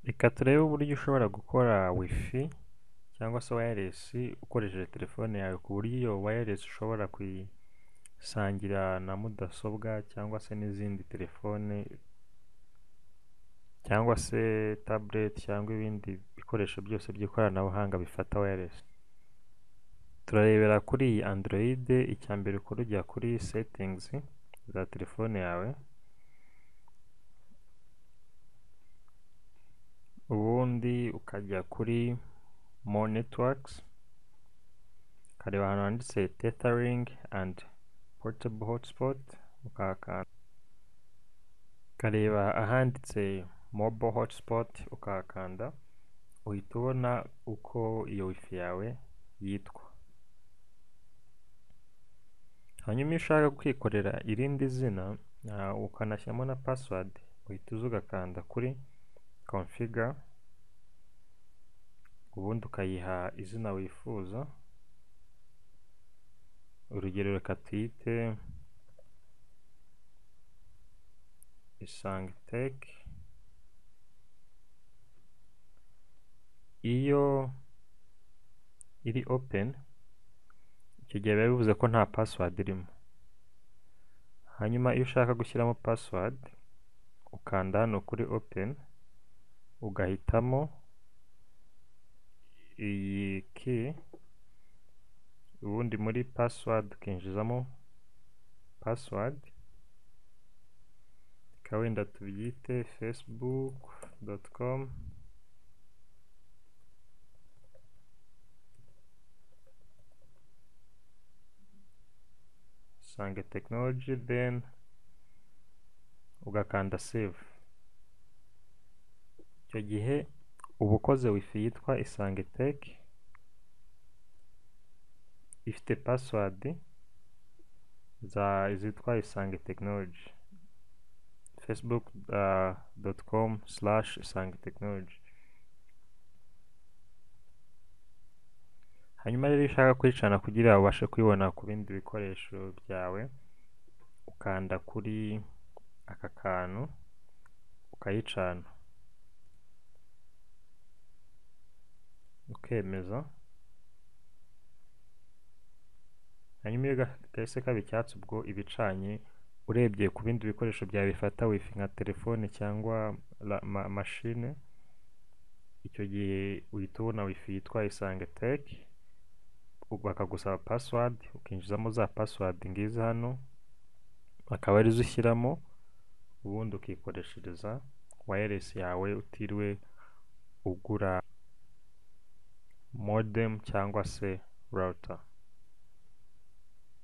Reka turebe uburyo ushobora gukora wifi cyangwa se wireless ukoresheje telefone yawe ku buryo iyo wireless ushobora kuyisangira na mudasobwa cyangwa se n'izindi telefone cyangwa se tablet cyangwa ibindi bikoresho byose by'ikoranabuhanga bifata wireless. Turarebera kuri Android, icya mbere ukora ujya kuri settings za telefone yawe, ubundi ukajya kuri more networks, ukareba ahantu handitse tethering and portable hotspot, ukahakanda, ukareba ahanditse mobile hotspot, ukahakanda, uhita ubona uko iyo wifi yawe yitwa. Hanyuma iyo ushaka kwikorera irindi zina ukanashyiramo na password, uhita uza ugakanda kuri configure, ubundi ukayiha izina wifuza, urugero reka tuyite Isange Tech, iyo iri open icyo gihe biba bivuze ko nta password irimo, hanyuma iyo ushaka gushyiramo password ukanda hano kuri open, ugahitamo iyi key, ubundi muri password ukinjizamo password, reka wenda tubyite facebook.com Isange Technology then ugakanda save. Icyo gihe uba ukoze wifi yitwa Isange Tech ifite password za zitwa Isange Technology facebook.com uh, slash Isange Technology hanyuma rero iyo ushaka kuyicana kugira ubashe kuyibona ku bindi bikoresho byawe ukanda kuri aka kantu ukayicana ukemeza hanyuma iyo gahise kaba icyatsi ubwo iba icanye urebye ku bindi bikoresho byawe bifata wifi nka telefone cyangwa mashine icyo gihe uhita ubona wifi yitwa isange teki bakagusaba password ukinjizamo za password ngizi hano akaba arizo ushyiramo ubundi ukikoreshereza wireless yawe utiriwe ugura modem cyangwa se router